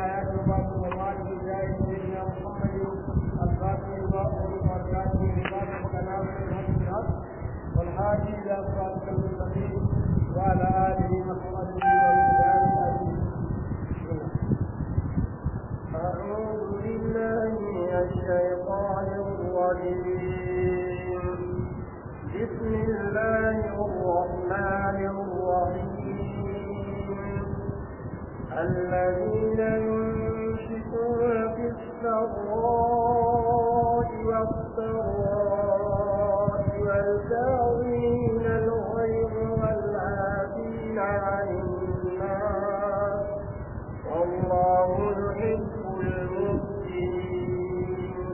الآيات وبعض المواد جاء سيدنا محمد الفاتح وأهل وبركاته لباس وكلام الحق بالحق والهادي إلى صراط المستقيم وعلى آله وصحبه وسلم أجمعين أعوذ بالله من الشيطان الرجيم بسم الله الرحمن الرحيم الذين ينفقون في السراء والضراء والكاظمين الغيظ والعافين عن الناس والله يحب المحسنين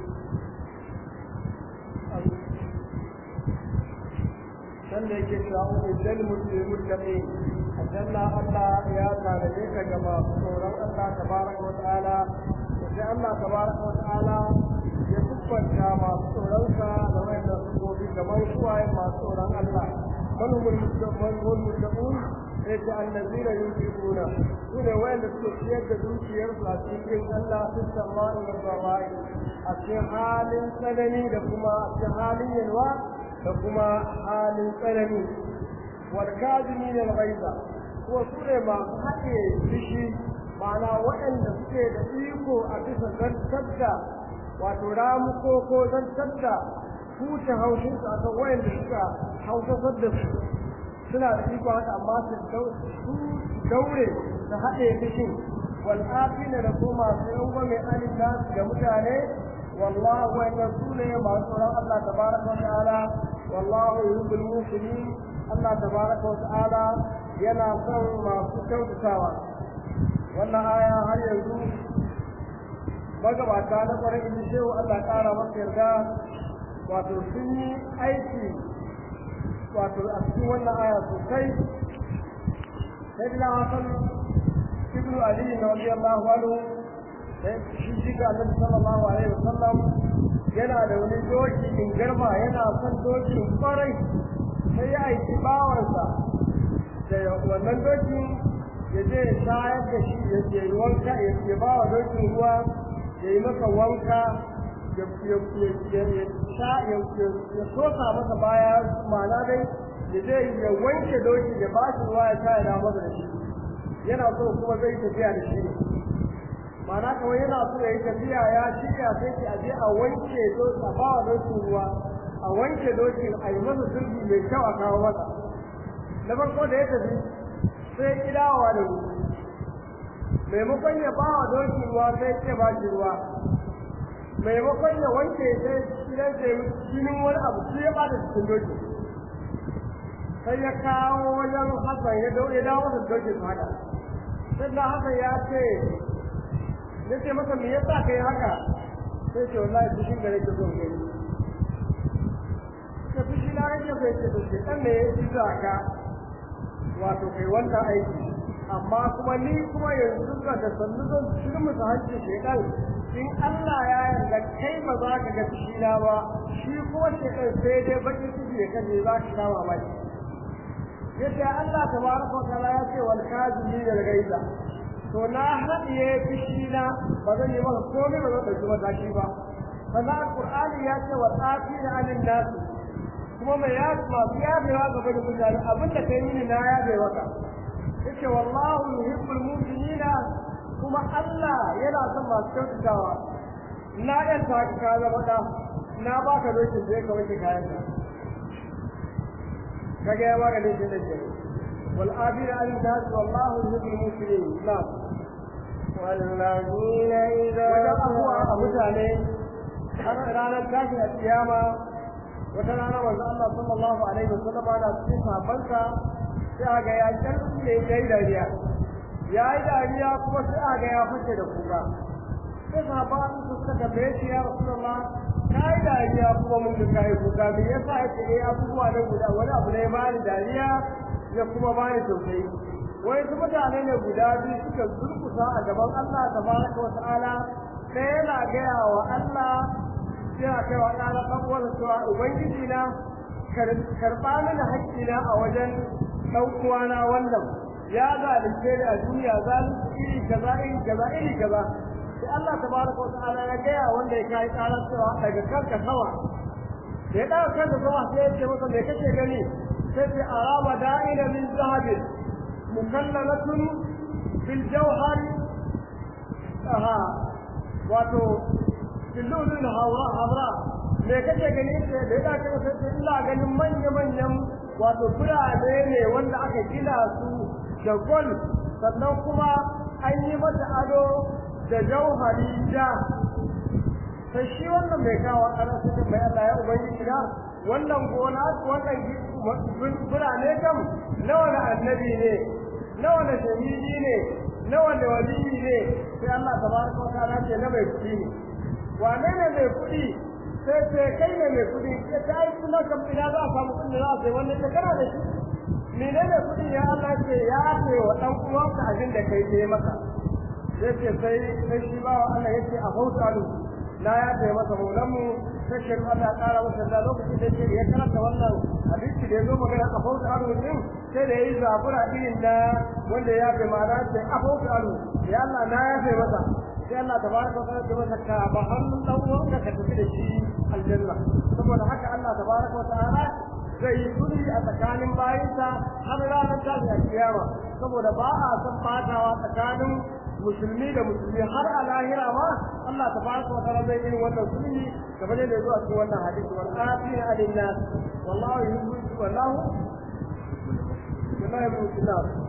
can da yake shawo idan mutum kaɗai aljanna Allah ya tanade ka ga masu tsoron Allah tabaraka wa ta'ala sai Allah tabaraka wa ta'ala ya kubbanta masu tsoron sa da wanda su gobi kamar suwaye masu tsoron Allah manhumul muttaqun wal muttaqun sai ta annabina yunfiquna su ne wanda suke ciyar da dukiyarsu a cikin Allah su sama'i wa zawai a cikin halin tsanani da kuma a cikin halin yalwa da kuma halin tsanani والكاظمين الغيظ ko su ne masu haɗe fishi ma'ana waɗanda suke da iko a bisa zantar da wato ramuko ko zantar da huce haushinsu a kan waɗanda suka hausasar da su suna da iko haka amma su daure su haɗe fishin wal'afina da ko masu yango mai alita ga mutane wallahu wa'annan su ne masu tsoron Allah tabaraka wa ta'ala wallahu yuhibbul muslimin Allah tabaraka wa ta'ala yana son masu kyautatawa wannan aya har yanzu magabata na kwarai in shehu Allah ƙara masa yarda wato sun yi aiki wato a cikin wannan aya sosai sai dina hasan ibnu ali na radiyallahu anhu sai shi shiga annabi sallallahu alaihi wasallam yana da wani doki in garma yana son dokin kwarai sai ya aiki bawansa da wannan dokin ya je ya shayar da shi ya je wanka ya ba wa dokin ruwa ya yi masa wanka ya sosa masa baya mana dai ya je ya wanke dokin ya ba shi ruwa ya sha ya da masa da shi yana so kuma zai tafiya da shi mana kawai yana so ya yi tafiya ya shirya sai ki aje a wanke dokin a ba wa dokin ruwa a wanke dokin a yi masa zurfi mai kyau a kawo masa na farko da ya tafi sai kidawa da ruwa maimakon ya ba wa dokin ruwa sai ce ba shi ruwa maimakon ya wanke sai gidan sai jinin wani abu shi ya bada cikin dokin sai ya kawo wajen hasan ya daure dawo masa dokin su haka sai da hasan ya ce ya ce masa me yasa kai haka sai ce wallahi fushin da nake so gani da fushi na rage bai ce to ce dan me ya ci ka wato kai wannan aiki amma kuma ni kuma yanzu ga da sannu zan shirin musu hajji shekan in Allah ya yarda kai ba za ka ga fushi na ba shi kuma shekan sai dai bakin ciki ya kaje za ka sha mamaki yace Allah tabaraka wa ta'ala ya ce wal kazimi da gaiza to na hadiye fushi na ba zan yi maka komai ba zan dauki mataki ba sannan alqur'ani ya ce wal afina anin nas kuma mai ya masu yabewa gaba da mutane abinda kai mini na yabe maka yace wallahu yuhibbul mu'minina kuma Allah yana son masu kyautatawa na yan ta ka zama da na baka dokin zai ka wanke kayan ka kaga ya baka dokin da ke wal abira al nas wallahu yuhibbul mu'minin na'am والذين إذا wajen abuwa a mutane har ranar tashin a kiyama wata rana manzo Allah sallallahu alaihi wasallam ana cikin sahabbansa sai aga ya kalle yayi dariya yayi dariya kuma sai aga ya fice da kuka sai sahabban su suka tambaye shi ya rasulullah kai dariya kuma mun ga kai kuka me yasa yake eh abubuwa ne guda wani abu ne bani dariya ya kuma bani tausayi wai su mutane ne guda biyu suka durkusa a gaban Allah tabaraka wa ta'ala sai yana gaya wa Allah sai a kai wa ɗana ɗan uwansa cewa ubangiji na karɓa mini haƙƙina a wajen ɗan uwana wannan ya zalunce ni a duniya zalunci iri kaza iri kaza iri kaza sai Allah tabaraka wa ta'ala ya gaya wanda ya kai karar cewa daga kanka sama da ya daga kanka sama sai ya ce masa me kake gani sai ce araba da'ina min zahabin mukallalatun bil jawhar aha wato billulul hawra hawra me kake gani sai da ya daga kanka sai ina ganin manya manyan wato birane ne wanda aka gina su da gol sannan kuma an yi mata ado da jauhari ja sai shi wannan mai kawo ana sai mai Allah ya ubangiji na wannan gona wannan birane kam nawa na annabi ne nawa na shahidi ne nawa da waliyi ne sai Allah tabaraka wa ta'ala ce na mai kudi ne wane ne mai kudi sai ce kai ne mai kudi sai ta yi kuma kam ina za a samu kudi za a sai wannan ta kana da shi menene kudi ya Allah ce ya ce wa dan uwanka abin da kai ne maka yace sai sai shi ba wa Allah yace a hautalu la ya ce masa maulan mu sai shi Allah ya kara masa da lokacin da yake ya karanta wannan hadisi da yazo magana a hautalu din sai da yayi zabura irin da wanda ya fi ma'ana ce a hautalu ya Allah na ya ce masa sai Allah tabaraka wa ta'ala ya masa ka ba hannun dan uwanka ka tafi da shi aljanna saboda haka Allah tabaraka wa ta'ala zai yi sulhi a tsakanin bayinsa har ranar tashin kiyama saboda ba a san fatawa tsakanin musulmi da musulmi har a lahira ma Allah tabaraka wa ta'ala zai yi wannan sulhi kamar yadda zuwa cikin wannan hadisi wal afina alin nas wallahu yuhibbu wallahu wallahi yuhibbu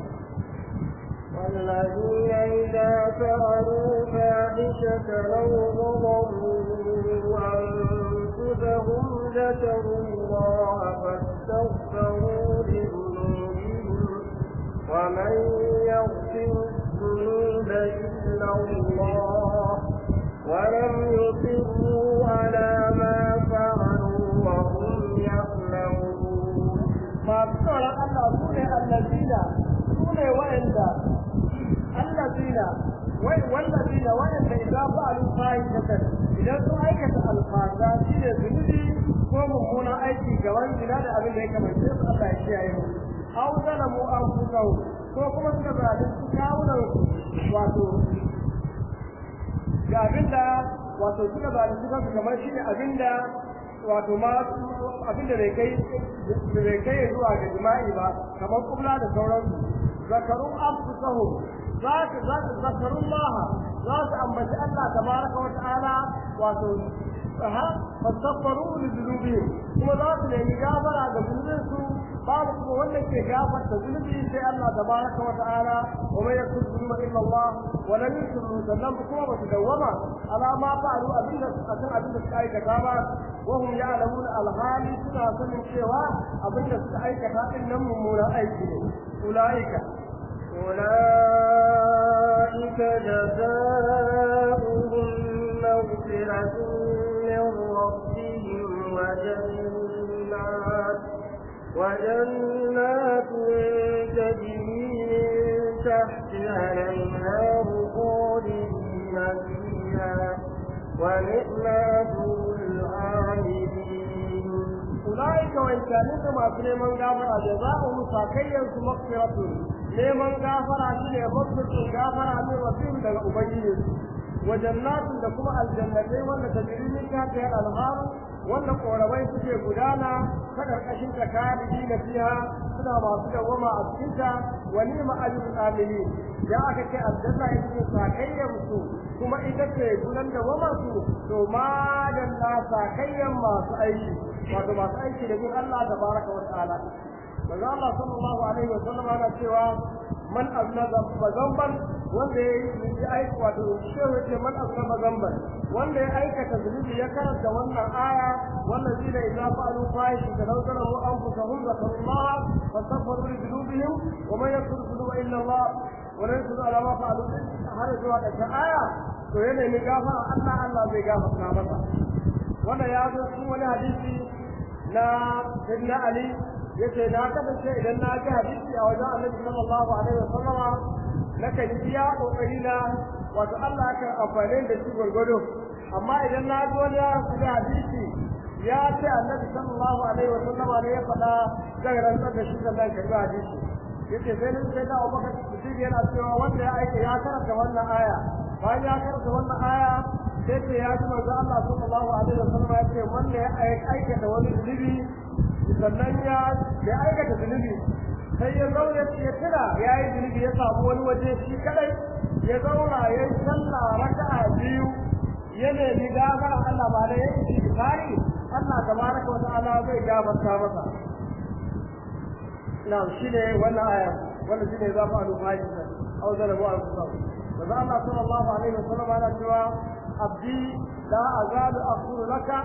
والذين إذا فعلوا فاحشة أو ظلموا أنفسهم ذكروا الله فاستغفروا لذنوبهم ومن يغفر الذنوب إلا الله ولم يصروا على ما فعلوا وهم يعلمون ما بصر الله سنة الذين سنة وإندا الذين والذين وإن إذا فعلوا فاحشة إذا سأيكت الفاحشة شيء ذنبي وممونا أيكي كمان جناد أبن لك من شيء الله يشيئه أو ظلموا أنفسهم ko kuma suka zalunci kawunan wato ga abinda wato suka zalunci kansu kamar shi ne abinda wato ma abinda bai kai bai kai zuwa ga jima'i ba kamar kubla da sauransu zakarun anfusahum za su za su zakarun laha za su ambaci Allah tabaraka wa ta'ala wato ha fastaghfiru li dhunubihim kuma za su nemi gafara ga zunubinsu babu kuma wanda ke gafarta zunubi sai Allah tabaraka wa ta'ala wa man yakun dhunuba illa Allah wa lam yusru sannan kuma ba su dawama ala ma fa'alu abinda akan abinda suka aikata ba wa hum ya'lamuna alhali suna sanin cewa abinda suka aikata din nan mummunan aiki ne ulaika أولئك جزاؤهم مغفرة من ربهم وجنات وجنات تجري من تحتها الأنهار خالدين فيها ونعم أجر العاملين أولئك وإن كانوا كما سليمان غافر جزاؤهم ساكيا مغفرة neman gafara shi ne mafirkin gafara min rabbihim daga ubangiji wa jannatin da kuma aljannatai wanda ta jiri min tafiya alhar wanda korabai suke gudana ta karkashin ta kalidi na fiha suna masu dawama a cikin ta wa ni'ma ajrul amilin ya aka ce aljanna ita ce sakayyar su kuma ita ce gudan dawama su to ma dan na sakayyan masu aiki wato masu aiki da bin Allah tabaraka wa ta'ala manzo Allah sallallahu alaihi wa sallam yana cewa man aznaba zamban wanda ya yi aiki wato shehu ce man aznaba zamban wanda ya aikata zunubi ya karanta wannan aya wannan zina idza fa'alu fahish da law zalamu anfusahum zakarullah fastaghfiru li dhunubihim wa man yaghfiru dhunuba illa Allah wa la yusru ala ma fa'alu har zuwa ƙarshen aya to ya nemi gafara Allah Allah zai gafarta masa wannan ya zo cikin wani hadisi na Sayyidina Ali yace na kasance idan na ji hadisi a wajen Annabi sallallahu alaihi wasallam na kan iya kokari na wato Allah kan amfane da shi gurgudu amma idan na ji wani ya ji hadisi ya ce Annabi sallallahu alaihi wasallam ne ya faɗa zan rantsar da shi sannan karɓi hadisi yace sai nan sai da Abubakar Siddiq yana cewa wanda ya aika ya karanta wannan aya bayan ya karanta wannan aya sai ce ya ji manzo Allah sallallahu alaihi wasallam ya ce wanda ya aikata wani zunubi sannan ya ya aikata zunubi sai ya zauna ya tira ya yi zunubi ya samu wani waje shi kadai ya zauna ya yi sallah raka'a biyu ya nemi gafara Allah ba da ya yi istighfari Allah tabaraka wa ta'ala zai gafarta masa na'am shine wannan aya wannan shine za mu alu mai aw zalamu al-qur'an manzo Allah sallallahu alaihi wasallam ana cewa abdi la azalu aqulu laka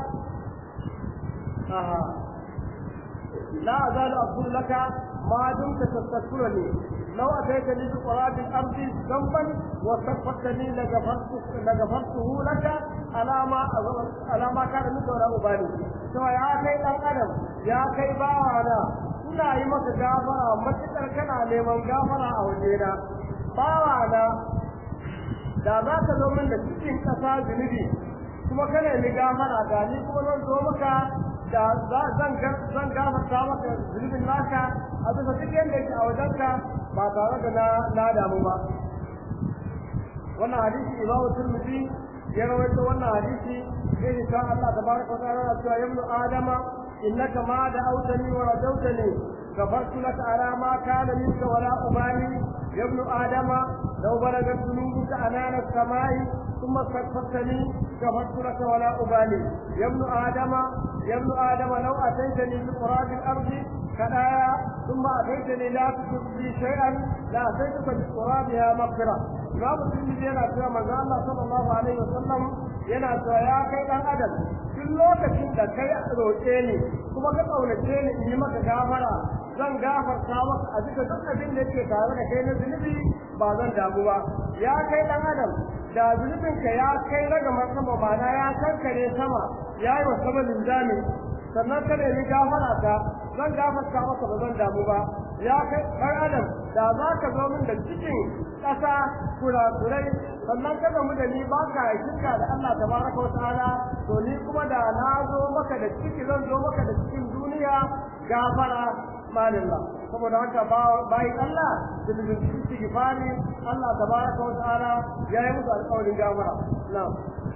aha la azalu aqulu laka ma dumta tastaghfiruni لو أتيتني بقراب الأرض ذنبا واستغفرتني لغفرته لغفرته لك على ما على ما كان منك ولا أبالي سوى يا كي الأدم يا كي باوانا ina yi maka gafara matuƙar kana neman gafara a wajena bawana da za ka zo min da cikin ƙasa zunubi kuma ka nemi gafara ga ni kuma zan zo maka da zan zan gafarta maka zunubin naka a bisa duk yadda yake a wajenka ba tare da na na damu ba wannan hadisi imamu turmudi ya rawaito wannan hadisi sai insha Allah tabaraka wa ta'ala cewa yabnu adama innaka ma da'awtani wa rajawtani غفرت لك على ما كان منك ولا أبالي يا ابن آدم لو بلغت ذنوبك أنان السماء ثم استغفرتني غفرت لك ولا أبالي يا ابن آدم يا ابن آدم لو أتيتني بقراب الأرض كدايا ثم أتيتني لا تشرك بي شيئا لأتيتك بقرابها مغفرة إمام الترمذي yana cewa manzo Allah sallallahu alaihi wasallam yana cewa ya kai dan adam duk lokacin da kai roƙe ni kuma ka kaunace ni in yi maka gafara zan gafarta maka a duka duk abin da yake tare da kai na zunubi ba zan damu ba ya kai dan adam da zunubin ka ya kai ragamar sama ba na ya kankare sama ya yi wa sama linzami sannan ka nemi gafara ta zan gafarta maka ba zan damu ba ya kai ɗan adam da za ka zo min da cikin ƙasa kurakurai sannan ka gamu da ni ba ka shirka da Allah tabaraka wa ta'ala to ni kuma da na zo maka da ciki zan zo maka da cikin duniya gafara malillah saboda haka bayan Allah da da istighfari Allah tabaraka wa ta'ala ya yi musu alƙawarin gafara na'am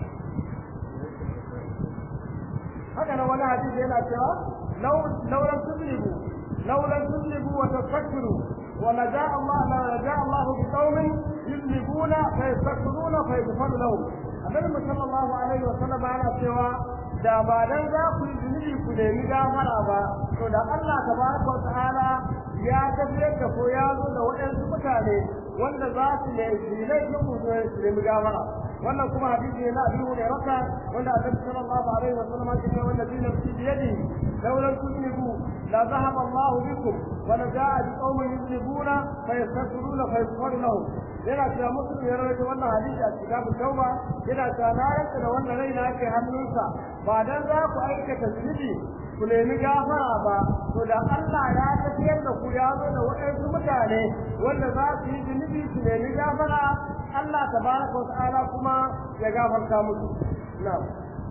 haka nan wani hadisi yana cewa law law lam tudribu law lam tudribu wa tafakkaru wa la ja'a Allah la ja'a Allah bi qaumin yudribuna fa yastaghfiruna fa yaghfiru lahum annabi sallallahu alaihi wa sallam yana cewa da ba dan za ku yi zunubi ku nemi gafara ba to da Allah tabaraka wa ta'ala ya tafiyar da ko ya zo da waɗansu mutane wanda za su ne su laifin ku su nemi gafara wannan kuma hadisi ne na Abu Hurairah wanda Annabi sallallahu alaihi wa sallam ya ce wanda bi nafsi bi yadi lawla tudnibu la dhahaba Allah bikum wa la ja'a bi qaumin yudnibuna fa yastaghfiruna fa yaghfiru lahum yana cewa muslim ya rawaito wannan hadisi a kitabun tauba yana cewa na rantsa da wannan rai na ke hannunsa ba dan za ku aikata zunubi ku nemi gafara ba to da Allah ya tafiyar da ku ya zo da waɗansu mutane wanda za su yi zunubi su nemi gafara Allah tabaraka wa ta'ala kuma ya gafarta musu na'am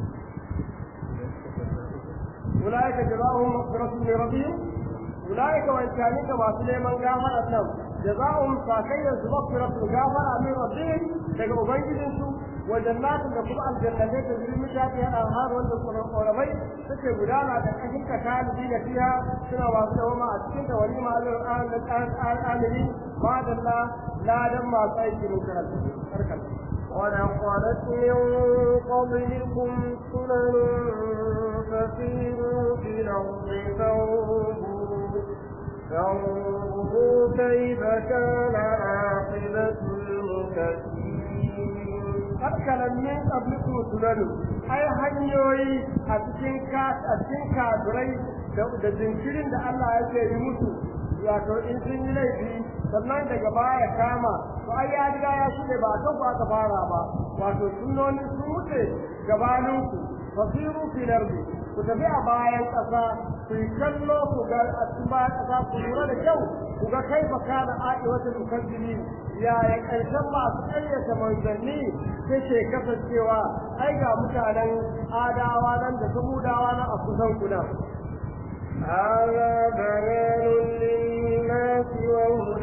أولئك جزاؤهم مغفرة من ربهم أولئك وإن كانوا كما سليمان غافر أسلم جزاؤهم ساكيا مغفرة غافر من ربهم daga ubangijinsu wa jannatin da kuma aljannatai da zuri mutane a har wanda ƙoramai suke gudana da kashin ka kalibi da fiya suna masu dawama a cikin da wani ma'alar al'amiri madalla ladan masu aiki mun karanta ولقدت من قبلكم سنن فسيروا في الأرض فانظروا فانظروا كيف كان عاقبة المكذبين Hakkalan min qablikum sunanu ai hanyoyi a cikin ka a cikin kafirai da da jinkirin da Allah yake yi musu wato in sun yi laifi sannan daga baya kama to ai ya riga ya shige ba kan ku aka fara ba wato sunnoni sun wuce gabanin ku fasiru fil ardi ku tafi a bayan ƙasa ku yi kallo ku ga a cikin bayan ƙasa ku lura da kyau ku ga kai fa kana aɗi wata mukaddimi yaya ƙarshen masu ƙaryata manzanni take kasancewa ai ga mutanen adawa nan da samudawa nan a kusan kuna هذا بيان للناس وهدى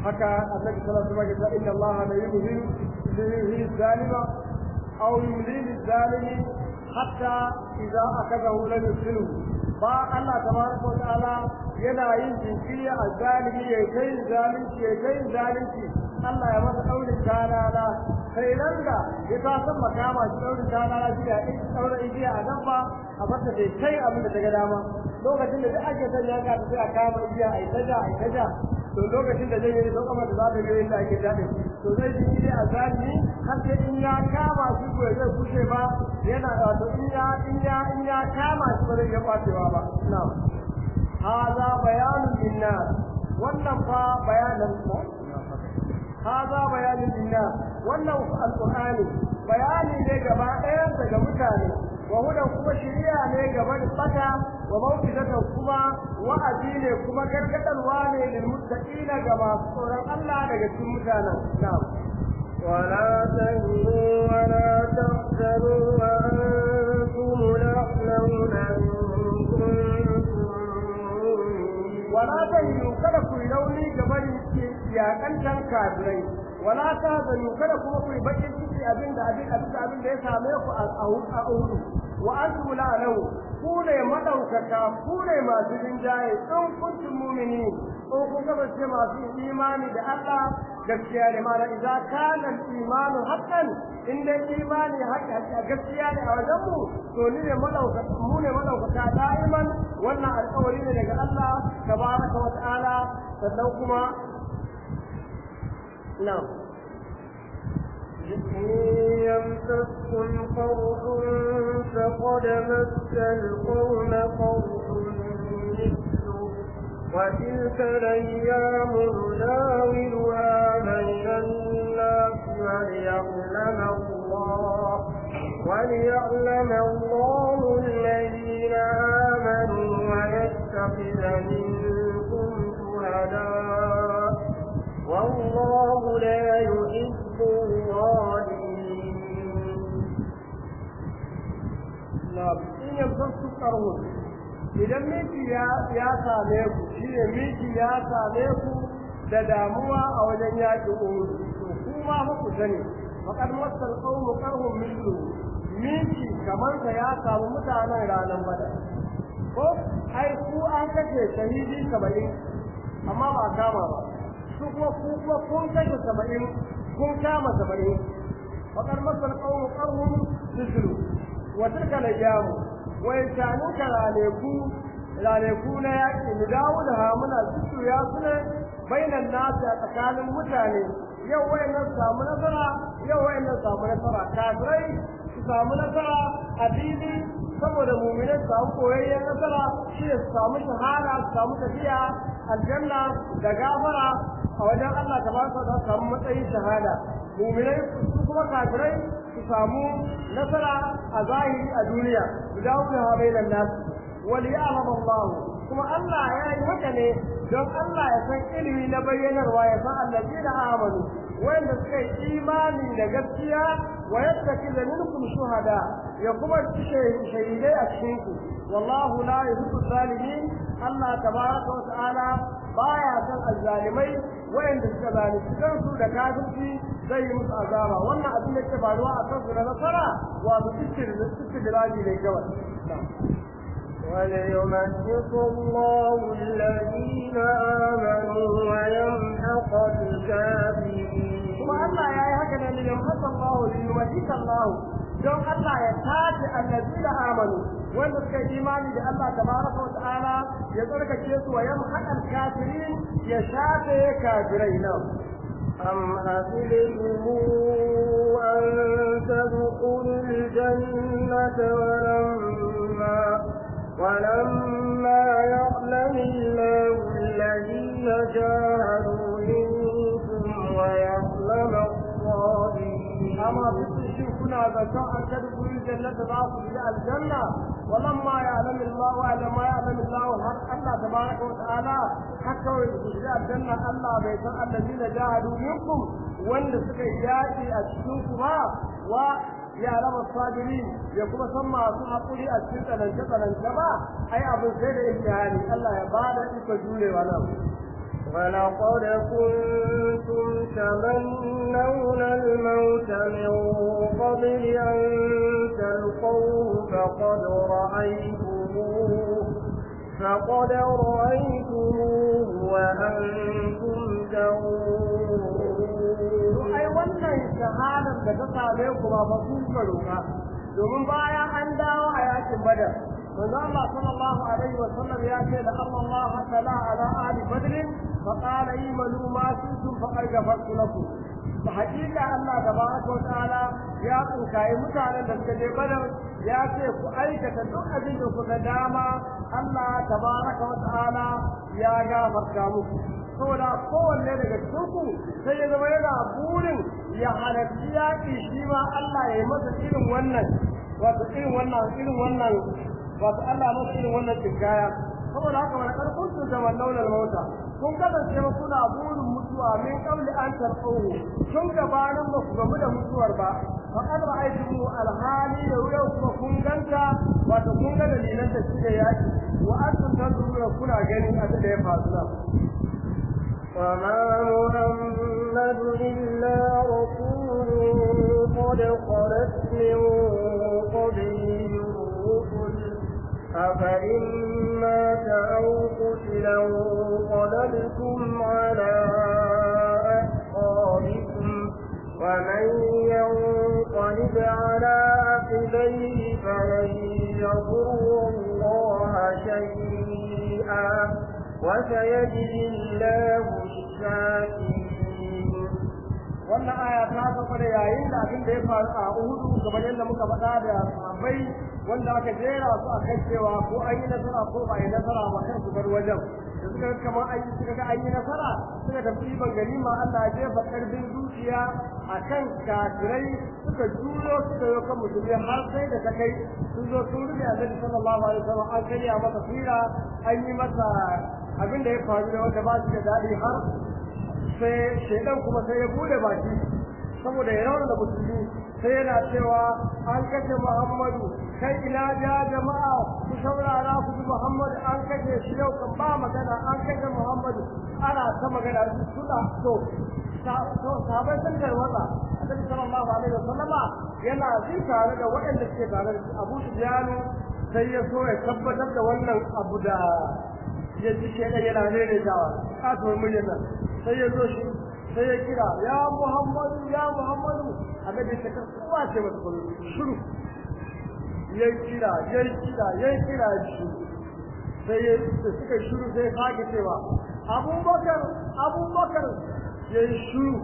haka annabi sallallahu alaihi wasallam ya inna Allah la yumhi lil zalima aw yumli lil zalimi hatta idza akadahu lam yuslihu ba Allah tabaraka wa ta'ala yana yin jinkiri a zalimi ya kai zalunci ya kai zalunci Allah ya masa daurin talala sai nan da ya ta san makama shi daurin talala shi ya in daura igiya a nan ba a fata dai kai abin da daga dama lokacin da duk ake son ya ka sai a kama igiya a itaja a itaja to lokacin da zai yi sau kamar da za ta yi inda ake daɗe to zai ji ne a zalimi har sai in ya kama shi ko zai kushe ba yana wato in ya in ya in ya kama shi ba zai iya kwacewa ba na'am هذا بيان للناس wannan fa bayanan ko هذا بيان للناس wannan alqur'ani bayani ne gaba ɗaya daga mutane wa hudan kuma shiriya ne gaba da fata wa mawqidatan kuma wa'azi ne kuma gargadarwa ne lil muttaqina ga masu tsoron Allah daga cikin mutanen na'am ولا تهنوا ولا تحزنوا وأنتم الأعلون إن كنتم wala tahinu kada ku yi rauni ga bari yakantan kafirai wala tahzanu kada kuma ku yi bakin ciki abin da abin abin da abin da ya same ku a a uhudu wa antum la lahu ku ne madaukaka ku ne masu jinjaye in kuntum mu'minin ko kun kasance masu imani da Allah gaskiya ne mana idza kana imanu haqqan in dai imani haƙƙa gaskiya ne a wajen mu to ni ne madaukaka mu ne madaukaka da'iman wannan alƙawari ne daga Allah tabaraka wa ta'ala sannan kuma na'am إن يمسسكم قرح فقد مس القوم قرح مثله وتلك الأيام نداولها بين الناس وليعلم الله وليعلم الله الذين آمنوا ويتخذ منكم شهداء والله لا يحب الظالمين na'am in yamsasku qarhun idan miki ya ya same ku shi ne miki ya same ku da damuwa a wajen yaƙi uhud to kuma fa ku sani faqad masal qawmu qarhum mithlu miki kamar ka ya samu mutanen ranar badar ko ai ku an kace shahidi saba'in amma ba kama ba su kuma ku kuma kun kashe saba'in kun kama saba'in faqad masal qawmu qarhum mithlu wa tilka al-ayyamu wai tanu ranaku ranaku na yaƙi mu dawo da hamuna su ya suna bainan nasu a tsakanin mutane yau wayannan samu nasara yau wayannan samu nasara kafirai su samu nasara a fili saboda mu'minai su samu koyayyen nasara shi su samu shahada su samu tafiya aljanna da gafara a wajen Allah tabaraka za su samu matsayin shahada mu'minai su kuma kafirai su samu nasara a zahiri a duniya su dawo da bainan nasu wal ya'lam Allah kuma Allah ya yi haka ne don Allah ya san ilimi na bayyanarwa ya san allazina amanu wanda suka yi imani da gaskiya wa yattakiza minkum shuhada ya kuma shahidai a cikin ku wallahu la yuhibbu zalimin Allah tabaraka wa ta'ala baya san azzalimai wayanda suka zalunci kansu da kafirci zai yi musu azaba wannan abin da ke faruwa a kansu na nasara wato istidraji ne kawai وليمحص الله الذين آمنوا ويمحق الكافرين kuma Allah ya yi haka ne liyan hasa Allah liyumajika Allah don Allah ya tace allazina amanu wanda suka yi imani da Allah tabaraka wa ta'ala ya tsarkake su wa yamhaqa al-kafirin ya shafe kafirai nan أم حسبتم أن تدخلوا الجنة ولما ولما يعلم الله الذين جاهدوا منكم ويعلم الصابرين أما بتشي كنا ذكاء أن تدخلوا الجنة ضعف في الجنة ولما يعلم الله وعلم ما يعلم الله حق الله تبارك وتعالى حتى في الجنة الله بيت الذين جاهدوا منكم وأن سكياتي أشكوكما و ya raba sabiri ya kuma san masu haƙuri a cikin tsanance tsanance ba ai abin sai da imtihani Allah ya bada iko jurewa nan ولقد كنتم تمنون الموت من قبل أن تلقوه فقد رأيتموه فقد رأيتموه وأنتم تنظرون ai wannan shahadar da ta same ku ba fa kun roƙa domin bayan an dawo a yakin badar manzo Allah sallallahu alaihi wa sallam ya ce da Allah ta'ala ala ali badr fa qala imanu ma kuntum faqad ghafartu lakum fa hakika Allah tabaraka wa ta'ala ya tsinkaye mutanen da suka je badar ya ce ku aikata duk abin da kuka dama Allah tabaraka wa ta'ala ya gafarta muku saboda kowanne daga cikin sai ya zama yana burin ya halarci yaƙi shi ma Allah ya yi masa irin wannan wato irin wannan irin wannan wato Allah masa irin wannan tsinkaya saboda haka wani ƙarfin su da wannan mauta kun kasance ba kuna burin mutuwa min kauli an tarɓohu tun gabanin ba ku gamu da mutuwar ba faƙad ra'aytumu alhali da yau kuma kun ganta wato kun ga dalilan da suke yaƙi wa antum tanzuruna kuna gani abin da ya faru nan وما محمد إلا رسول قد خلت من قبله الرسل أفإن مات أو قتلا انقلبتم على أعقابكم ومن ينقلب على عقبيه فلن يضر الله شيئا وسيجزي الله الشاكرين wannan aya ta sauka da yayin da abin da ya faru a Uhudu kamar yadda muka faɗa da sahabbai wanda aka jera su a kan cewa ko an yi nasara ko ba yi nasara ba kan su bar wajen da suka ga kamar an yi suka ga an yi nasara suka tafi ban ganima Allah ya jefa karfin zuciya a kan kafirai suka juyo suka yi kan musulmi har sai da ta kai sun zo sun rufe annabi sallallahu alaihi wasallam an karya masa fira an yi masa abin da ya faru da wanda ba shi da daɗi har sai shaidan kuma sai ya bude baki saboda ya rauna da musulmi sai yana cewa an kashe muhammadu kai ina ja jama'a ku saurara ku bi muhammadu an kashe shi yau kan ba magana an kashe muhammadu ana ta magana suna to sahabai sun tarwatsa annabi sallallahu alaihi wasallama yana jin tare da waɗanda suke tare da abu sufyanu sai ya so ya tabbatar da wannan abu da ya ji shaidan yana rere jawa kasuwar muryar nan sai ya zo shi sai ya kira ya muhammadu ya muhammadu annabi ta kan kowa ce masa kullu shiru ya kira ya kira ya kira shi sai ya suka shiru sai sake cewa abubakar abubakar ya yi shiru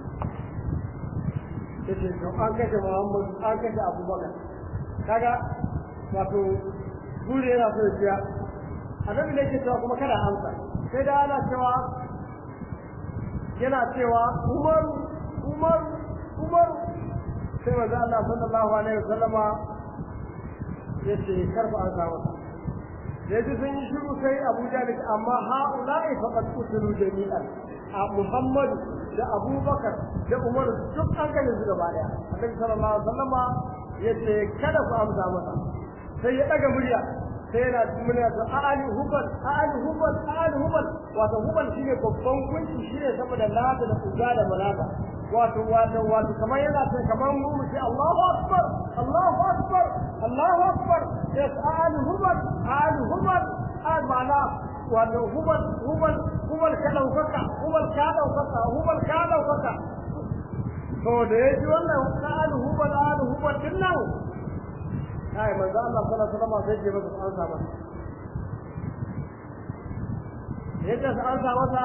ya ce to an kashe muhammadu an kashe abubakar kaga wato gure yana so ya ciya annabi ne ke cewa kuma kada amsa sai da ana cewa yana cewa Umar Umar Umar sai manzo Allah sallallahu alaihi wasallama yace karfa an samu yaji sun yi shiru sai Abu Jahl amma haula'i faqad qutilu jami'an a Muhammad da Abubakar da Umar duk an kai su gaba daya Annabi sallallahu alaihi wasallama yace kada ku amsa masa sai ya daga murya sai yana muna da ali hubal ali hubal ali hubal wato hubal shine babban kunci shine saboda lata da kuga da malaka wato wato wato kamar yana sai kamar mu mu ce Allahu akbar Allahu akbar Allahu akbar yes ali hubal ali hubal al mala wato hubal hubal hubal ka daukaka hubal ka daukaka hubal ka daukaka to da yaji wannan ali hubal ali hubal din nan kai manzo Allah sallallahu alaihi wasallam sai ya masa an sa masa yadda sa an sa masa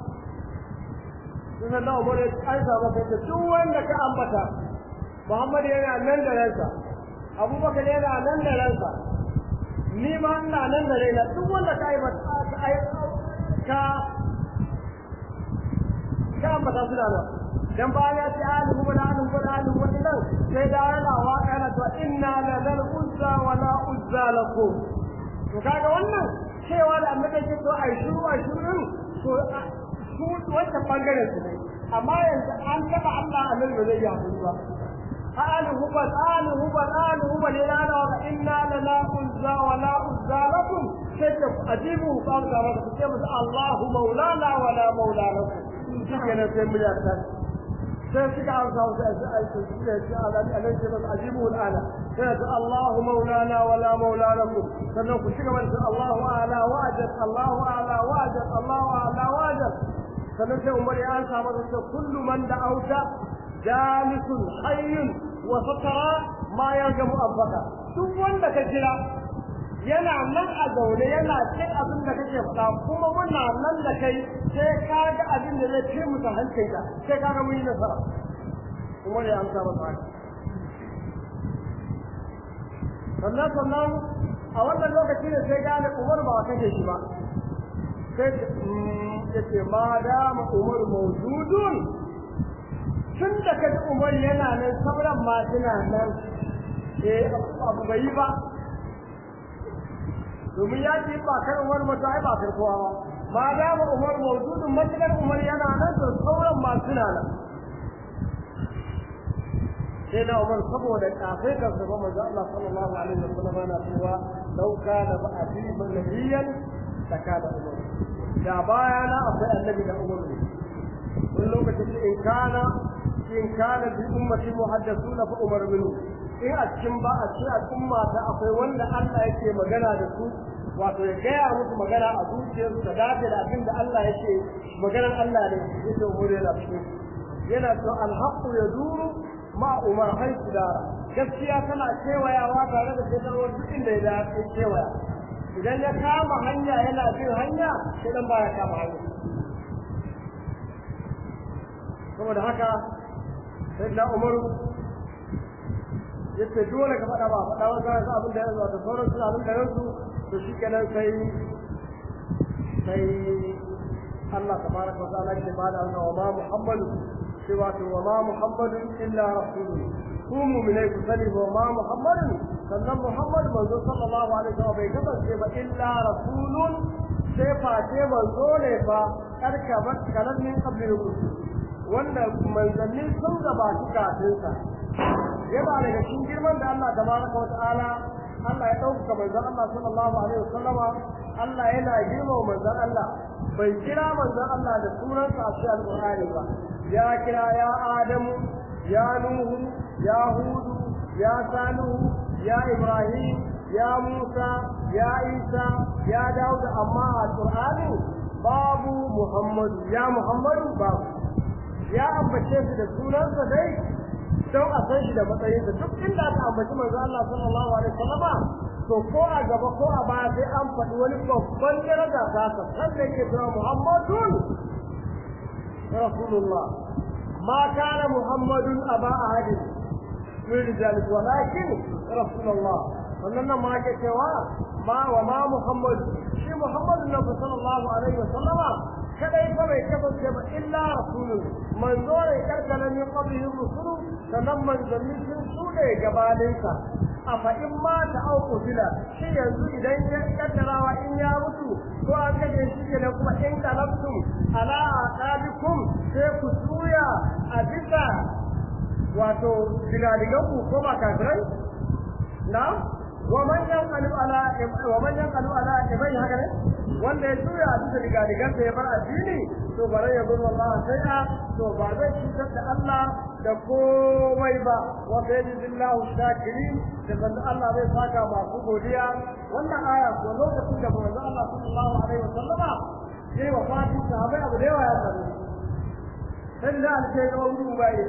sai da Umar ya an sa masa da duk wanda ka ambata Muhammad yana nan da ransa Abubakar yana nan da ransa ni ma ina nan da raina duk wanda ka yi ka ka ambata su da nan dan ba ya ce alihu wa alihu wa alihu wa nan sai da yana wa yana to inna la zal uzza wa la uzza lakum to kaga wannan cewa da annabi ke to ai shiru ai shiru to su wata bangaren su ne amma yanzu an taba Allah annabi ba zai yi hakuri ba alihu ba alihu ba alihu ba ne la la inna la la uzza wa la uzza lakum sai yace ajibu ku amsa masa ku ce masa Allahu maulana wa la maula lakum shi kenan sai mu yarda sai suka amsa wasu aiki suka ce alai ce masa ajibu al'ana sai ta Allahu maulana wa la maula lakum sannan ku shiga mana Allahu a'la wa ajal Allahu a'la wa ajal Allahu a'la wa ajal sannan sai umar ya amsa masa kullu man da'auta jalisun hayyun wa satara ma yarjamu abbaka duk wanda ka kira yana nan a zaune yana cin abin da kake faɗa kuma muna nan da kai sai ka ga abin da zai ce musu hancinka sai ka ga mun yi nasara kuma ya amsa masa haka sannan sannan a wannan lokaci ne sai gane umar ba kashe shi ba sai ya ce ma dama umar mawjudun tun da kaji umar yana nan sauran ma suna nan eh abu bai yi ba domin ya ce ba kan umar mata ai ba kan kowa ba ma dama umar mawjudun matukar umar yana nan to sauran ma suna nan sai na umar saboda kafai kan sa ba manzo Allah sallallahu alaihi wasallam yana cewa law kana ba'di nabiyyan takada umar da baya na akwai annabi da umar ne wani lokacin in kana in kana bi ummati muhaddathuna fa umar minhu in a cikin ba a cikin al'umma ta akwai wanda Allah yake magana da su wato ya gaya musu magana a zuciyarsu da dace da abin da Allah yake maganar Allah ne yake umar yana cikin yana to alhaqqu yaduru ma umar haisu dara gaskiya tana kewayawa tare da shekarwar duk inda ya dace kewaya idan ya kama hanya yana bin hanya sai dan baya kama hanya saboda haka sai na umaru yace dole ka faɗa ba faɗa wa sai abin da yanzu da sauran su abin da yanzu to shikenan sai sai Allah tabaraka wa ta'ala ke bada wannan wa ma Muhammadu cewa to wa ma Muhammadun illa rasulun ku mu'minai ku sani wa ma Muhammadun sannan Muhammad manzo sallallahu alaihi wa sallam bai kasance ba illa rasulun sai face manzo ne fa karka ba kalan min qabli rusul wanda manzanni sun gabata kafin sa yana daga cikin girman da Allah tabaraka wa ta'ala Allah ya dauka manzon Allah sallallahu alaihi wa sallama Allah yana girmama manzon Allah bai kira manzon Allah da sunansa a cikin alqur'ani ba ya kira ya adamu ya nuhu ya hudu ya salihu ya ibrahim ya musa ya isa ya dawud amma a qur'ani babu muhammadu ya muhammadu babu ya ambace su da sunansa dai don a san shi da matsayinsa duk inda aka ambaci manzo Allah sallallahu alaihi wasallama to ko a gaba ko a baya sai an faɗi wani babban daraja ta sa sanda yake cewa muhammadun rasulullah ma kana muhammadun aba ahadin min rijalikum walakin rasulullah wannan nan ma ke cewa ma wa ma muhammad shi muhammadun nabi sallallahu alaihi wasallama kadai fa bai kasance ba illa rasulun manzo ne karkana min qablihi rusulu sannan manzanni sun sune gabaninsa a fa in ma ta auku bila shi yanzu idan ya kaddarawa in ya mutu ko an kaje shi ke da kuma in kalabtum ala aqabikum sai ku tuya a bisa wato digadigan ku ko ba kafirai na wa man yanqalu ala wa man yanqalu ala ibai haka ne wanda ya tuya a bisa digadigan sa ya bar addini to bare ya gudu Allah sai'a to ba zai cutar da Allah da komai ba wa sayyidillahu shakirin da banda Allah zai saka masu godiya wannan aya ko lokacin da manzo Allah sallallahu alaihi wasallama yayi wa fatin sahabbai abu da yawa ya faru sai da alke ga wani ba yi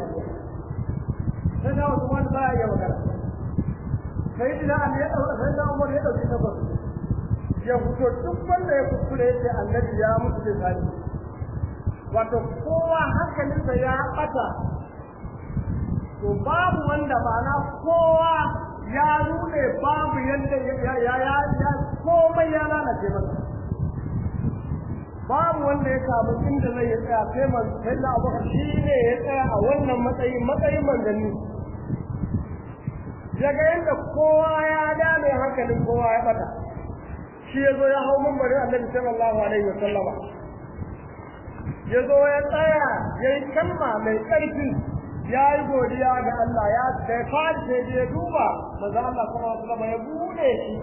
sai da wasu wani ba ya magana sai da Ali ya dauka sai da Umar ya dauki tabbas ya fito duk wanda ya kuskure yace annabi ya mutu da sai wato kowa hankalinsa ya bata to babu wanda ba na kowa ya nune babu yadda ya ya ya komai ya lalace masa babu wanda ya samu inda zai ya tsaya sai man sai da abu shi ne ya tsaya a wannan matsayin matsayin manzanni daga yadda kowa ya dame hankalin kowa ya bata shi ya zo ya hau mambarin annabi sallallahu alaihi wa sallama ya zo ya tsaya ya yi kalma mai ƙarfi ya yi godiya ga Allah ya da fadi sai ya duba manzo Allah sallallahu alaihi wasallam ya bude shi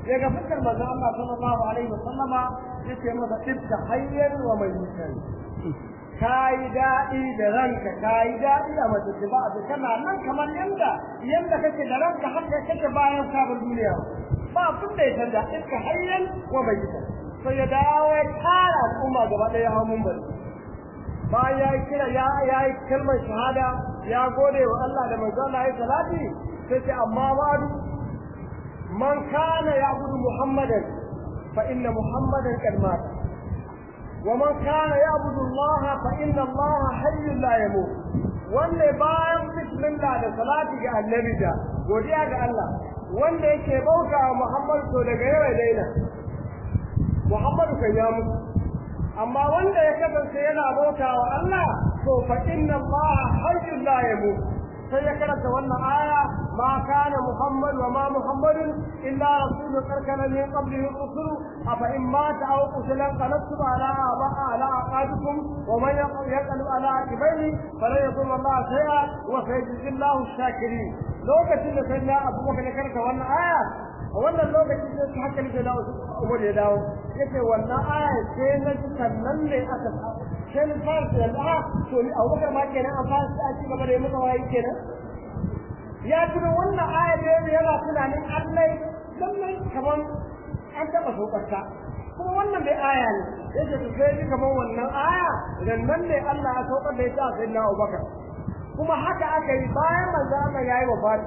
daga fuskar manzon Allah sallallahu alaihi wasallama yace masa tibta hayyan wa mayyitan kai daɗi da ranka kai daɗi a mace ba da kana nan kamar yanda yanda kake da ranka har da kake bayan sabon duniya ba kun da ya canza iska hayyan wa mayyitan sai ya dawo ya kara al'umma gaba ɗaya hau mun bari bayan ya kira ya yi kalmar shahada ya gode wa Allah da manzo Allah ya salati sai ce amma ba'du man kana ya'budu muhammadan fa inna muhammadan qad mata wa man kana ya'budu Allah fa inna Allah hayyun la yamut wanda bayan bismillah da salati ga annabi da godiya ga Allah wanda yake bauta wa Muhammad to daga yau ya daina Muhammadu kan ya mutu amma wanda ya kasance yana bauta wa Allah to fa inna Allah hayyun la yamut sai ya karanta wannan aya ma kana Muhammad wa ma Muhammadun illa rasulun karkana min qablihi rusul afa in mata aw qutila qalatu ala aba ala aqadukum wa man yaqulu ala akibaihi fala yadhur Allah shay'a wa sayajzi Allah shakirin lokacin da sai na Abu Bakar ya karanta wannan aya a wannan lokacin sai hankali da dawo Umar ya dawo yace wannan aya sai na ji sannan ne aka sai na fara da Allah to ni Abu Bakar ma kenan an fara a ci gaba da masa wayi kenan ya tuna wannan aya ne yana tunanin Allah lallai kaman an taba saukarta kuma wannan bai aya ne yace to sai ni kaman wannan aya idan nan ne Allah ya saukar da ita sai na Abu Bakar kuma haka aka yi bayan manzo Allah yayi wafati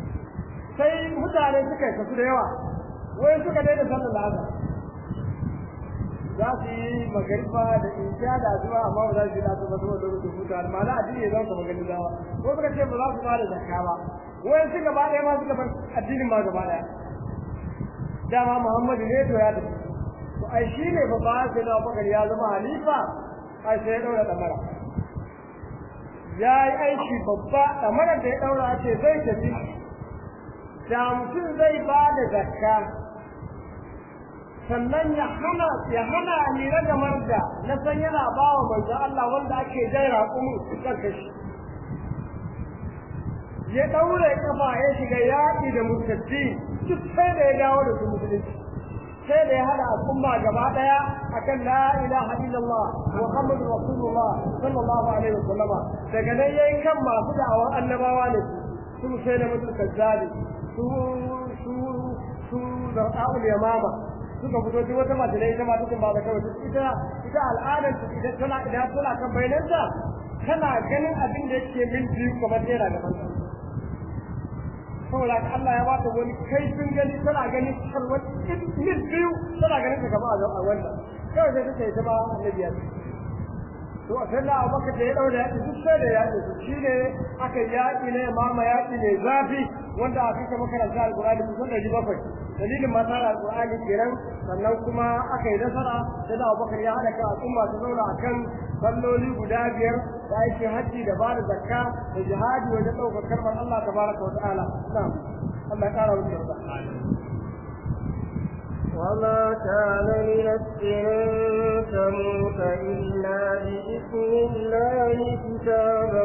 sai mutane suka yi kasu da yawa wai suka daina sallar azhar za su yi magariba da isha da zuwa amma ba za su yi da zuwa zuwa lokacin hutu amma na addini ya zama magani zawa ko suka ce ba za su bada zakka ba wai su gaba ɗaya ma suka bar addinin ma gaba ɗaya dama Muhammadu ne to ya tafi to ai shi ne ba ba sai na bakar ya zama halifa ai sai ya daura damara ya yi aiki babba damara da ya daura ce zai tafi da mutum zai ba da zakka sannan ya hana ya hana ni ragamar da na san yana ba wa manzo Allah wanda ake jai raƙumin kan kashi ya daure kafa ya shiga yaƙi da murtaddi duk sai da ya dawo da su musulunci sai da ya hada al'umma gaba daya akan la ilaha illallah muhammadu rasulullah sallallahu alaihi wasallama daga nan yayin kan masu da'awar annabawa ne su sai da mutum kazzabi su su su zar'a'ul yamama suka fito duk wata mace ita ma tukun ba da kawai ita ita al'adar su idan tana idan tana kan bayananta tana ganin abin da yake min biyu kamar naira gaban ta saboda Allah ya bata wani kaifin gani tana ganin kalwar min biyu tana ganin ta gaba a wannan kawai sai take ita ma annabi ya to a sai Allah baka da ya daura yaki duk sai da yaki shi ne aka yaki ne mama yaki ne zafi wanda aka kai makaranta alqur'ani kusan da bakwai dalilin mata da alqur'ani kenan sannan kuma aka yi nasara sai da Abubakar ya hada ka al'umma ta zauna akan salloli guda biyar da ake haji da bada zakka da jihadi wajen ɗaukar kalmar Allah tabaraka wa ta'ala na'am Allah ya kara musu yarda وما كان لنفس أن تموت إلا بإذن الله كتابا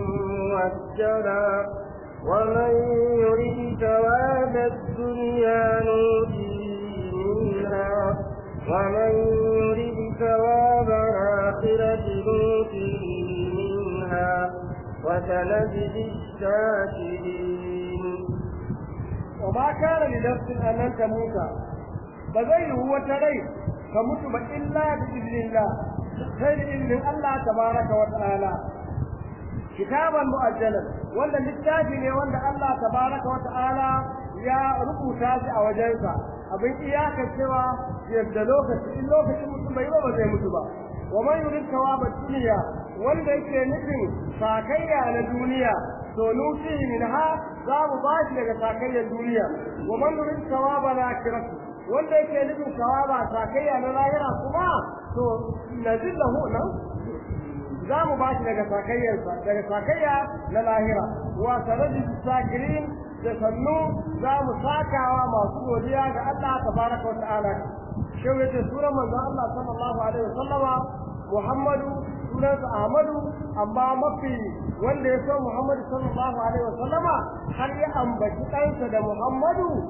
مؤجلا ومن يريد ثواب الدنيا نؤتيه منها ومن يريد ثواب الآخرة نؤتيه منها وسنجزي الشاكرين وما كان لنفس أن تموت بغير هو تري فمت إلا بإذن الله غير إذن الله تبارك وتعالى كتابا مؤجلا ولا للتاجي ولا الله تبارك وتعالى يا ربو تاجي أو جنسا abin iyakar cewa yadda lokaci in lokacin mutum bai ba zai mutu ba wa man yurid thawaba dunya wanda yake nufin sakayya na duniya to nuti minha za mu ba shi daga sakayyar duniya wa man yurid thawaba al-akhirah wanda yake nufin thawaba sakayya na lahira kuma to nazillahu nan za mu ba shi daga sakayyarsa daga sakayya na lahira wa sanadi sakirin da sannu za mu sakawa masu godiya ga Allah tabaraka wa ta'ala shi yace suran manzo Allah sallallahu alaihi wasallama Muhammadu sunansa Ahmadu amma mafi wanda ya so Muhammadu sallallahu alaihi wasallama har ya ambaci ɗansa da Muhammadu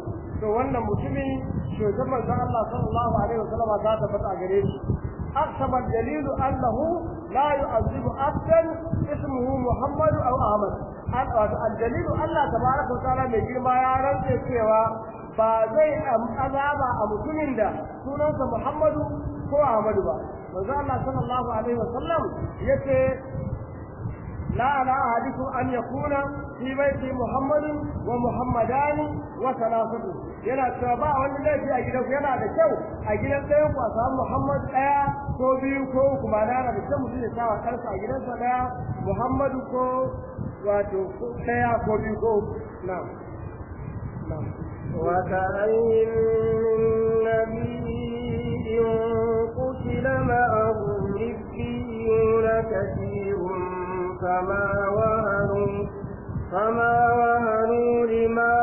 to wannan mutumi shugaban manzon Allah sallallahu alaihi wasallam za ta fata gare shi أقسم الدليل أنه لا يعذب أبدا اسمه محمد أو أحمد الدليل الله تبارك وتعالى من جرما يا رب سوى فزي أذاب أبو سنين سنة محمد ko Ahmadu ba manzo Allah sallallahu alaihi wasallam yace la ala ahadikum an yakuna fi baiti Muhammadin wa Muhammadani wa salasatu yana cewa ba wani laifi a gidan yana da kyau a gidan ɗayan ku a samu Muhammad ɗaya ko biyu ko uku ma na da kyau mutum ya sa wa kansa a gidansa ɗaya Muhammadu ko wato ɗaya ko biyu ko uku na'am na'am وكأين من نبي قتل معه ربيون كثير فما وهنوا فما وهنوا لما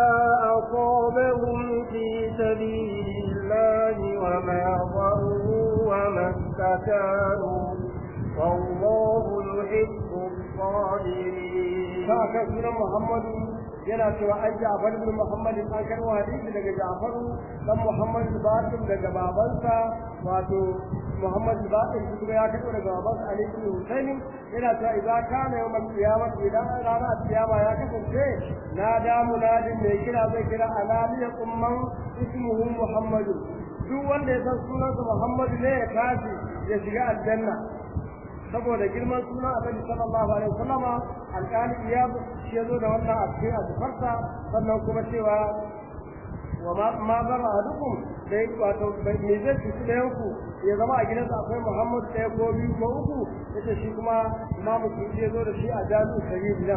أصابهم في سبيل الله وما ضروا وما استكانوا والله يحب الصابرين. فأكثر محمد yana cewa an Ja'far ibn Muhammad an karwa hadisi daga Ja'far dan Muhammad Basim daga babansa wato Muhammad Basim shi kuma ya karbo daga babansa Ali ibn Husayn yana cewa idan kana yawmal qiyamah idan ranar kiyama ya kasance na da munadin mai kira zai kira alaliya umman ismuhu Muhammad duk wanda ya san sunansa Muhammad ne ya tashi ya shiga aljanna saboda girman suna annabi sallallahu alaihi wasallama alƙali iyab shi yazo da wannan a cikin azufarsa sannan kuma cewa wa ma ma zama adukum dai wato me zai ci da yanku ya zama a gidansa akwai Muhammad ɗaya ko biyu ko uku yace shi kuma imamu shi yazo da shi a jami'u sahih nan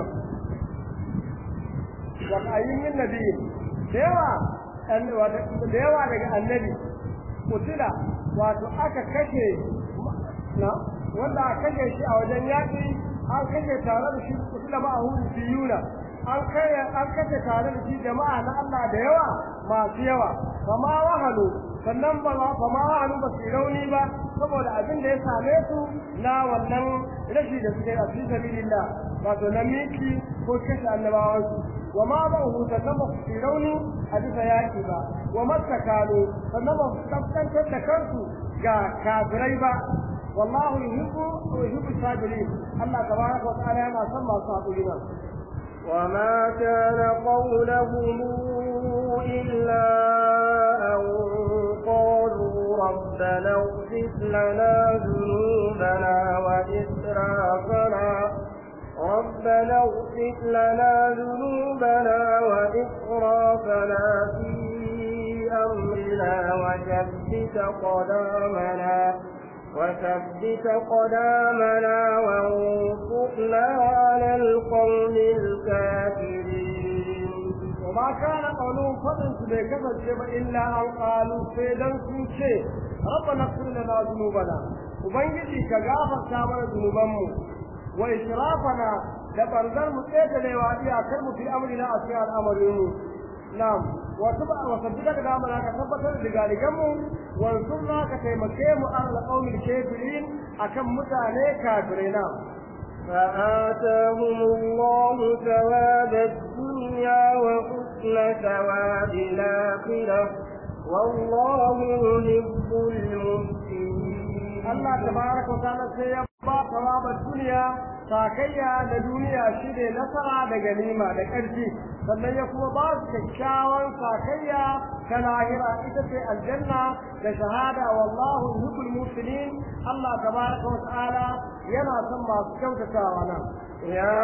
wa ayyin nabi da yawa da yawa daga annabi kutila wato aka kashe na wanda a kashe shi a wajen yaƙi an kashe tare da shi kutula ba a hudu biyuna an kai an kashe tare da shi jama'a na Allah da yawa masu yawa fama wahalu sannan ba fama wahalu ba su rauni ba saboda abin da ya same su na wannan rashi da suke a fi sabilillah wato na miki ko kashe annabawansu wa ma ba hu sannan ba su rauni a bisa yaƙi ba wa masakalu sannan ba su kaskantar da kansu ga kafirai ba والله يحب ويحب الصابرين الله تبارك وتعالى ما سمى الصابرين وما كان قولهم إلا أن قالوا ربنا اغفر لنا ذنوبنا وإسرافنا ربنا اغفر لنا ذنوبنا وإسرافنا في أمرنا وثبت قدامنا وثبت قدامنا وانصرنا على القوم الكافرين وما كان قولهم فضل سبيك فالشيء إلا أن قالوا سيدا سوشي ربنا اغفر لنا ذنوبنا وبنجي كغافر كامل ذنوبنا وإشرافنا لبرزر متأكد لوادي أكرم في أمرنا أشياء الأمر نعم وصدقك دامنا كثبت لذلكم وانصرنا كتيمكيم على القوم الكافرين أكم متعني كافرين فآتاهم الله ثواب الدنيا وحسن ثواب الآخرة والله يحب المحسنين Allah tabaraka wa ta'ala sai ya ba thawabar duniya sakayya da duniya shi ne nasara da ganima da ƙarfi sannan ya kuma ba su kyakkyawan sakayya ta lahira ita ce aljanna da shahada wallahu yuhibbul muhsinin Allah tabaraka wa ta'ala yana son masu kyautatawa nan يا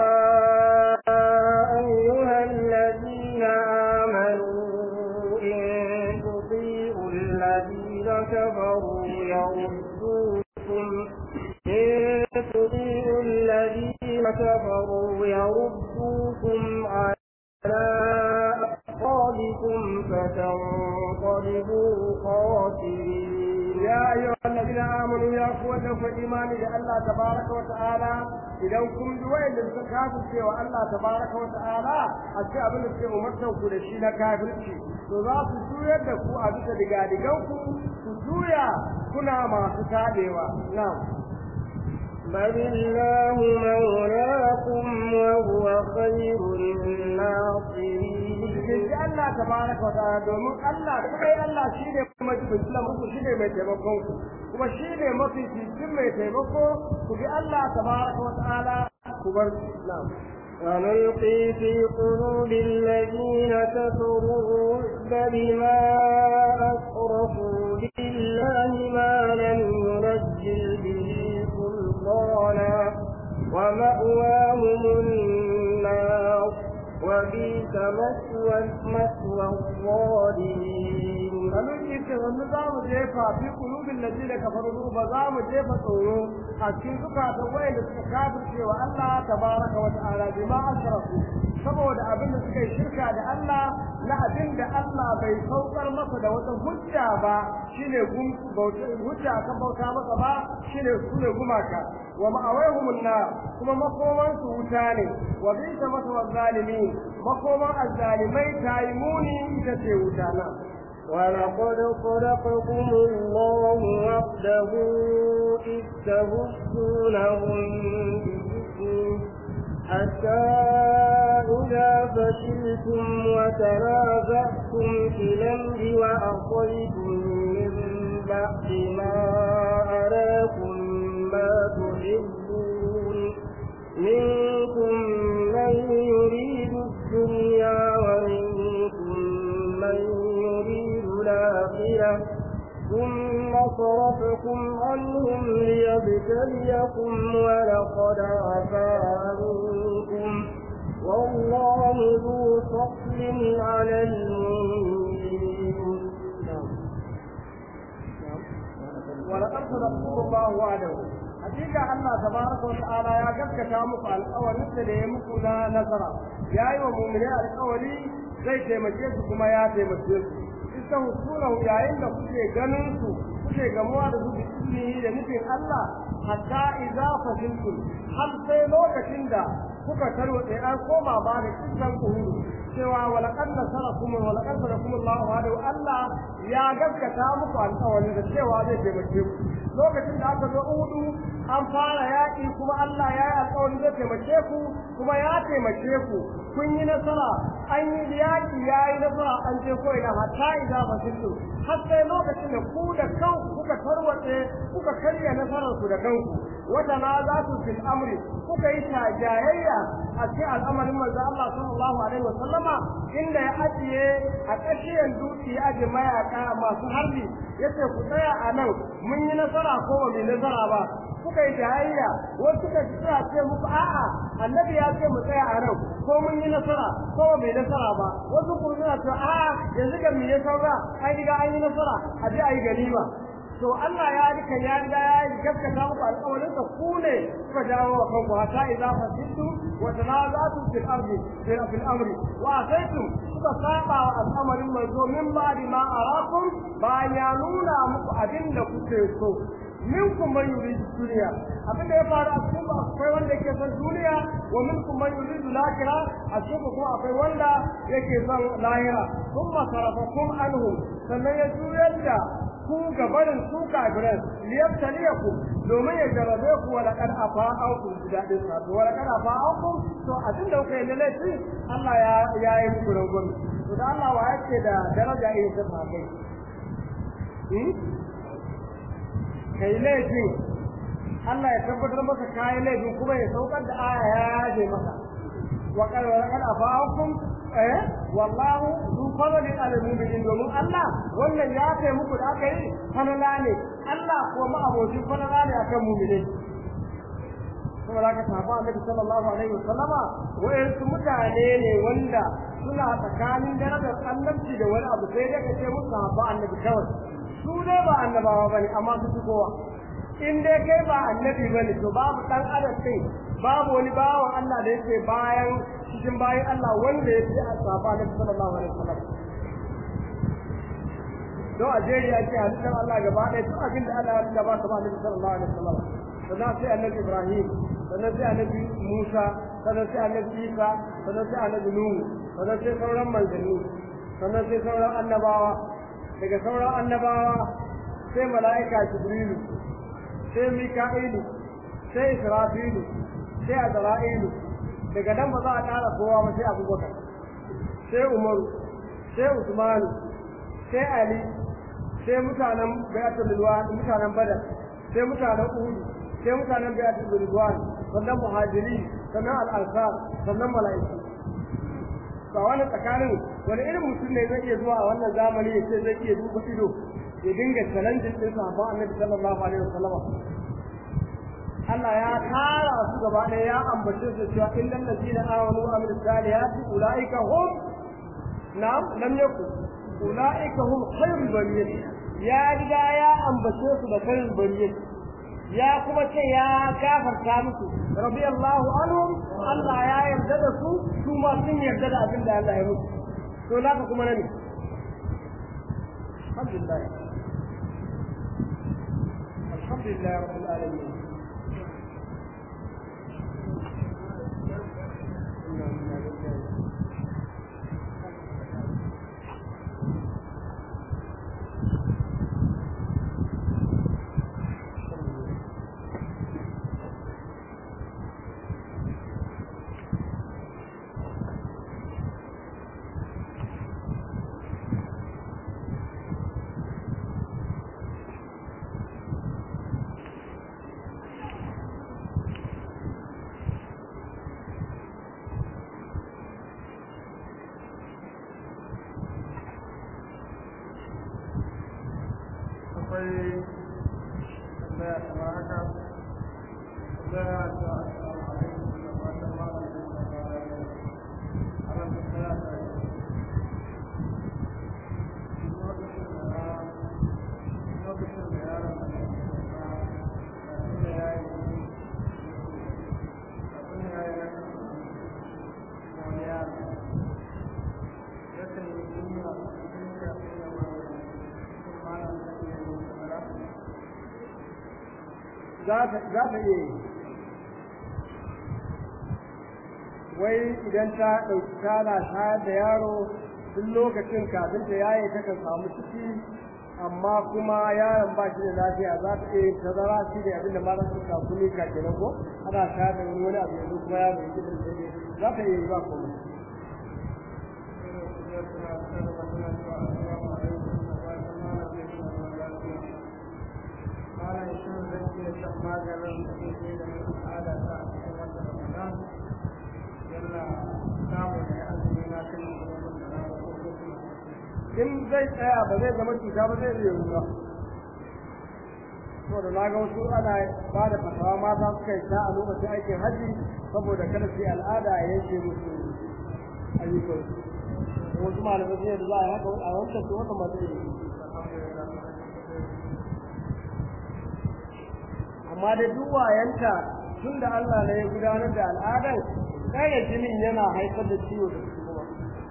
أيها الذين آمنوا إن تطيعوا الذين كفروا يردوكم إن تطيعوا الذين كفروا يردوكم على أعقابكم فتنقلبوا خاسرين يا أيها الذين آمنوا يا قوة فإيمان الله تبارك وتعالى idan kun bi wayanda suka kafirce wa Allah tabaraka wa ta'ala a ce abin da suke umartan ku da shi na kafirci to za su juyar da ku a bisa digadigan ku ku juya kuna masu tadewa na'am بل الله مولاكم وهو خير الناصرين jinji Allah tabaraka wa ta'ala domin Allah kai Allah shine mai tsila muku shine mai taimakon ku kuma shine mafi cikin mai taimako ku bi Allah tabaraka wa ta'ala ku bar na'am ونلقي في قلوب الذين كفروا الرعب بما أشركوا بالله ما لم ينزل به سلطانا ومأواهم النار وبئس مثوى مثوى الظالمين sannan ita wani za mu jefa fi kulubin da da kafaru ba za mu jefa tsoro a cikin zukatan wayanda suka kafirce wa Allah tabaraka wa ta'ala bima asrafu saboda abin da suka yi shirka da Allah na abin da Allah bai saukar masa da wata hujja ba shine gum bauta hujja kan bauta masa ba shine sune gumaka wa ma'awaihum nar kuma makoman su wuta ne wa bisa masa zalimin makoman azzalimai taymuni ita ce wuta na ولقد صدقكم الله وحده إذ تهزونهم بإذنه حتى إذا فشلتم وتنازعتم في الأمر وأعطيتم من بعد ما أراكم ما تحبون منكم من يريد الدنيا ومنكم من يريد الآخرة ثم صرفكم عنهم ليبتليكم ولقد عفا عنكم والله ذو فضل على المؤمنين ولقد صدقكم الله وعده حقيقة الله تبارك وتعالى يا قد كتامك الأول مثل يمكو لا نظرة يا أيها المؤمنين الأولي zai taimake su kuma ya taimake su isa husunahu yayin da kuke ganin su kuke gamuwa da su da izini da nufin Allah hatta idza fasiltum har sai lokacin da kuka tarwatse an koma ba da kisan uhuru cewa walaqad nasarakum wa laqad nasarakum Allah wa Allah ya gaskata muku alƙawari da cewa zai taimake ku lokacin da aka zo uhudu an fara yaƙi kuma Allah ya yi alƙawari zai taimake ku kuma ya taimake ku kun yi nasara an yi yaƙi ya yi nasara an je ko ina hatta idza fasiltu har sai lokacin da ku da kanku kuka tarwatse kuka karya nasarar ku da kanku wata na za su fil amri kuka yi tajayayya a cikin al'amarin manzo Allah sallallahu alaihi wasallama inda ya ajiye a ƙashiyar dutse ya ajiye mayaka masu harbi yace ku tsaya a nan mun yi nasara ko ba mu yi nasara ba kuka yi jayayya wasu suka suna ce muku a'a annabi ya ce mu tsaya a nan ko mun yi nasara ko ba mu yi nasara ba wasu kuma suna ce a'a yanzu ga mu yi saura an riga an yi nasara a je a yi ganima to Allah ya rika ya riga ya yi gaskata muku alƙawarin sa ku ne kuka dawo wa kanku hatta idza fasidtu wa tanazatu fil ardi fil amri wa asaitum kuka saba wa al'amarin manzo min ba'di ma arakum bayan ya nuna muku abin da kuke so minkum man yuridu dunya abin da ya faru a cikin ku akwai wanda yake son duniya wa minkum man yuridu lakira a cikin ku kuma akwai wanda yake son lahira thumma sarafakum anhu sannan ya juyar da ku gabarin su kafiran liyabtaliyaku domin ya jarabe ku wa laqad afa ankum dadin sa to wa laqad afa ankum to abin da kuka yi na laifi Allah ya ya yi muku rangon to da Allah wa yake da daraja irin ta sahabbai kai laifin Allah ya tabbatar maka kai laifin kuma ya saukar da aya ya yaje maka wa qad wa laqad afa ankum eh wallahu zu fadli ala mu'minin domin Allah wannan ya kai muku da aka yi falala ne Allah ko ma abokin falala ne akan mu'minai saboda haka sahaba Annabi sallallahu alaihi wasallama wayansu mutane ne wanda suna tsakanin darajar annabci da wani abu sai dai kace musu sahaba Annabi kawai su ne ba annabawa bane amma su fi kowa in dai kai ba annabi bane to babu dan adam din babu wani bawan Allah da yake bayan cikin bayan Allah wanda ya fi asaba na sallallahu alaihi wasallam don a jeri ya ce halittar Allah gaba ɗaya duk abin da Allah ya gaba ta ba Annabi sallallahu alaihi wasallam sannan sai Annabi Ibrahim sannan sai Annabi Musa sannan sai Annabi Isa sannan sai Annabi Nuhu sannan sai sauran manzanni sannan sai sauran annabawa daga sauran annabawa sai mala'ika Jibrilu sai Mika'ilu sai Israfilu sai Azra'ilu daga nan ba za a ƙara kowa ba sai Abubakar sai umaru sai usmanu sai ali sai mutanen bayatul ridwan mutanen badar sai mutanen uhud sai mutanen bayatul ridwan sannan muhajiri sannan al-ansar sannan mala'iku ba wani tsakanin wani irin mutum ne zai iya zuwa a wannan zamani ya ce zai iya duba ido ya dinga challenging din sahabban annabi sallallahu alaihi wasallam Allah ya tara su gaba ɗaya ya ambace su cewa innal ladina amanu wa amilus salihati ulaika hum na'am lam yakun ulaika hum khairul bariyah ya riga ya ambace su da khairul bariyah ya kuma ce ya gafarta musu radiyallahu anhum Allah ya yarda da su su ma sun yarda da abin da Allah ya musu to naka kuma ne alhamdulillah alhamdulillah rabbil alamin akwai tambaya kamar haka tambaya ta assalamu alaikum da fatan malam da ana tambaya ta lokacin da yaron da ya ya yi abin ya yi raka wani yaro yakan yi duniya duniya duniya malam za ta iya yi wai idan ta ɗauki tana shayar da yaro tun lokacin kafin ta yaye ta kan samu ciki amma kuma yaron ba shi da lafiya za ta iya tazara shi da abinda ma za su samu ne ka kenan ko ana shayar da wani wani abu yanzu kuma yaro yake da sai za ta iya yi ba komai malam shin zan iya shan maganin da ke ke da al'ada ta a cikin wata ramadan yalla samu ne azumi na kan gurbin da na ko kuma in zai tsaya ba zai zama cuta ba zai iya ruwa saboda na ga wasu ana ba da fatawa mata suka yi ta a lokacin aikin hajji saboda kada su yi al'ada a yanke musu ayyukan wasu malamai sun yadda za a yi haka a wancan su wannan ba zai yi amma da duk wayanta tun da Allah ne ya gudanar da al'adar kare jinin yana haifar da ciwo da su kuma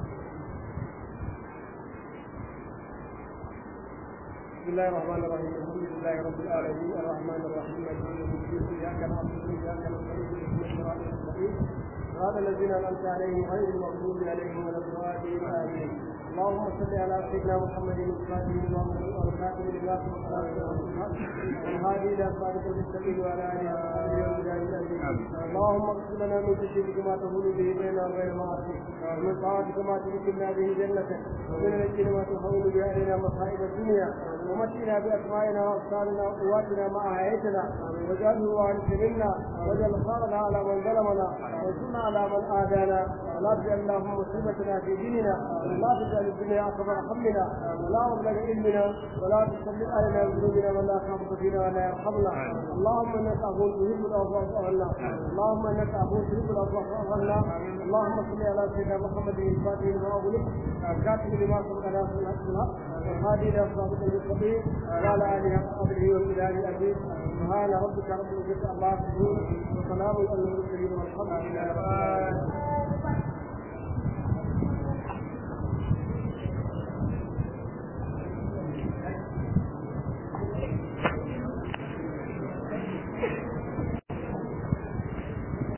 بسم الله الرحمن الرحيم الحمد لله رب العالمين الرحمن الرحيم مالك يوم الدين اياك نعبد واياك نستعين اهدنا الصراط المستقيم صراط الذين انعمت عليهم غير المغضوب عليهم ولا الضالين امين اللهم صل على سيدنا محمد الفاتح والخاتم لما والهادي الى صراط المستقيم وعلى اله وصحبه اللهم اغفر لنا من خشيتك ما تهون به بيننا وبين معاصيك ومن طاعتك ما تذكرنا به جنتك ومن اليقين ما تهون به علينا مصائب الدنيا ومتنا باسمائنا وابصارنا وقواتنا ما احييتنا واجعله وارث منا واجعل خارنا على من ظلمنا وانصرنا على من اذانا ولا تجعل اللهم مصيبتنا في ديننا ولا تجعل الدنيا اكبر همنا ولا مبلغ علمنا ولا تسلط علينا بذنوبنا من لا يخافك فينا ولا يرحمنا اللهم انك عفو تحب العفو فاعف عنا اللهم انك عفو تحب العفو فاعف عنا اللهم صل على سيدنا محمد الفاتح لما اغلق الكاتب لما سبق على الحق الحق والهادي الى صراط المستقيم وعلى اله وصحبه وبلاد العزيز سبحان ربك رب العزه عما يصفون وسلام على المرسلين والحمد لله رب العالمين